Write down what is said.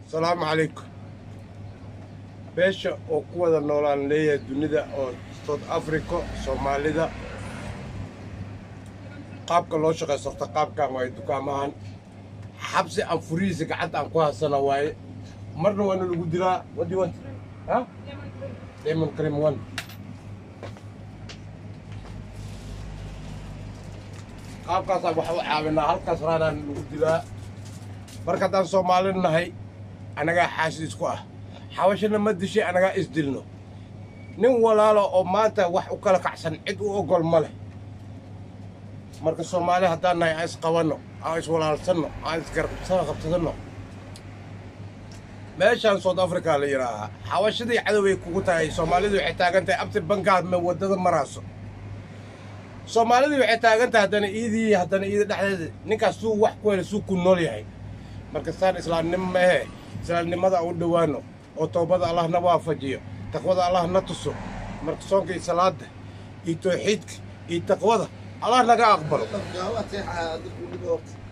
asalaamu calaykum beesha oo ku wada noolaan leeyahay dunida oo south africa soomaalida qaabka loo shaqaysto horta qaabkan waaye dukaamahan xabsi aan furihiisa gacanta aan ku haysana waaye marna waana lagu dilaa what do you want ha lemon cream one qaabkaasaan waxa u caawinaa halkaas raanaan lagu dilaa marka haddaan soomaali nahay annagaa xaasid isku ah xabashana ma dishay annagaa isdilno nin walaalo oo maanta wax u kala kacsan cid u ogol ma leh marka soomaali haddaan nahay aan isqabanno aan iswalaalsanno aan isgarabsana qabsadanno meeshaan south africa la yidhaahaa xabashadii cadoway kugu tahay soomaalidu waxay taagan tahay abti bangaad ma waddada maraaso soomaalidii waxay taagan tahay haddana iidii haddana iida dhexdeeda ninkaas suu wax ku hela suu ku nool yahay marka saan islaamnimo ma ahe islaamnimada u dhowaano oo toobada allah na waafajiyo taqwada allah na tuso marka soonka iyo salaada iyo tawxiidka iyo taqwada allah naga aqbalo